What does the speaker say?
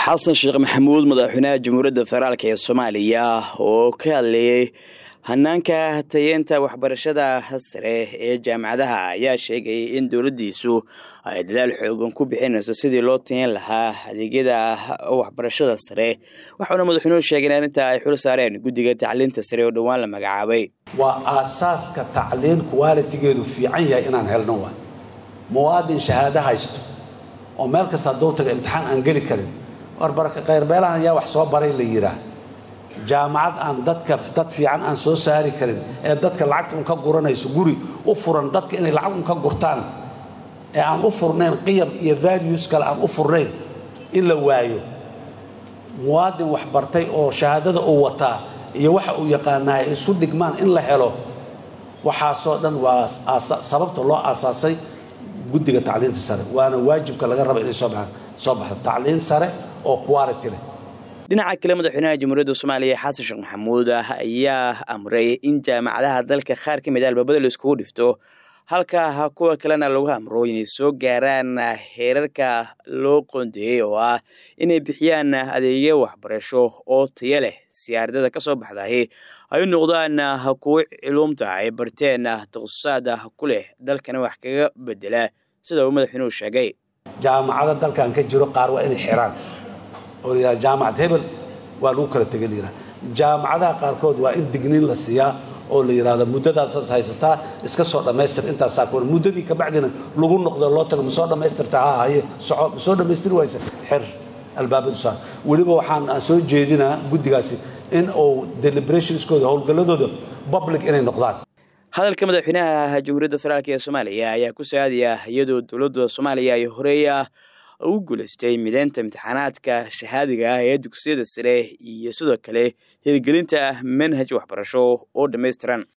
xasan sheekh maxamuud madaxweynaha jamhuuriyadda federaalk ee soomaaliya oo ka hadlayay hanaanka tayeenta waxbarashada sare ee jaamacadaha ayaa sheegay in dowladdiisu ay dadaal xoogan ku bixinayso sidii loo tayen lahaa adeegyada waxbarashada sare waxauna madaxweynuhu sheegay in arrinta ay xul saareen guddiga tacliinta sare oo dhowaan la magacaabay waa aasaaska tacliin kuwaalitigeedu fiican yahay inaan helno waay muwaadin shahaado haysto oo meel kasta hadduu taga imtixaan aan geli karin warbarka khayrbeelahan ayaa wax soo baray la yidhaah jaamacad aan dadka dad fiican aan soo saari karin ee dadka lacagta un ka guranayso guri u furan dadka inay lacag un ka gurtaan ee aan u furnayn qiyam iyo values kale aan u furnayn in la waayo muwaadin wax bartay oo shahaadada uu wataa iyo waxa uu yaqaanaa ay isu dhigmaan in la helo waxaasoo dhan waa sababta loo aasaasay guddiga tacliinta sare waana waajibka laga raba inay soo baxdo tacliin sare oo quality leh dhinaca kale madaxweynaha jamhuuriyadda soomaaliya xasan sheekh maxamuud ayaa amray in jaamacadaha dalka qaar ka mid a albaabada la iskugu dhifto halka kuwa kalena lagu amro inay soo gaaraan heerarka loo qoondeeyey oo ah inay bixiyaan adeegyo waxbarasho oo taya leh si ardada ka soo baxdahi ay noqdaan kuwo culuumta ay barteen takhususaad ku leh dalkana wax kaga bedela sida uu madaxweynuhu sheegay jaamacada dalkan ka jiro qaar waa inay xiraan oo layidhaha jaamacad hebel waa lagu kala tegay layidhaha jaamacadaha qaarkood waa in digniin la siiyaa oo la yidhahdo muddadaasas haysataa iska soo dhammaystir intaasaa kuwan muddadii kabacdina lagu noqdo loo tago ma soo dhammaystirta ha haye soco ma soo dhammaystiri waysa xir albaabadu saa weliba waxaan aan soo jeedinaa guddigaasi in uu deliberationskooda howlgalladooda public inay noqdaan hadalka madaxweynaha jamhuuriyadda federaalk ee soomaaliya ayaa ku saadaya iyadoo dowladda soomaaliya ay horeeya ugu guulaystay mideynta imtixaanaadka shahaadiga ah ee dugsiyada sare iyo sidoo kale hirgelinta manhaj waxbarasho oo dhammaystiran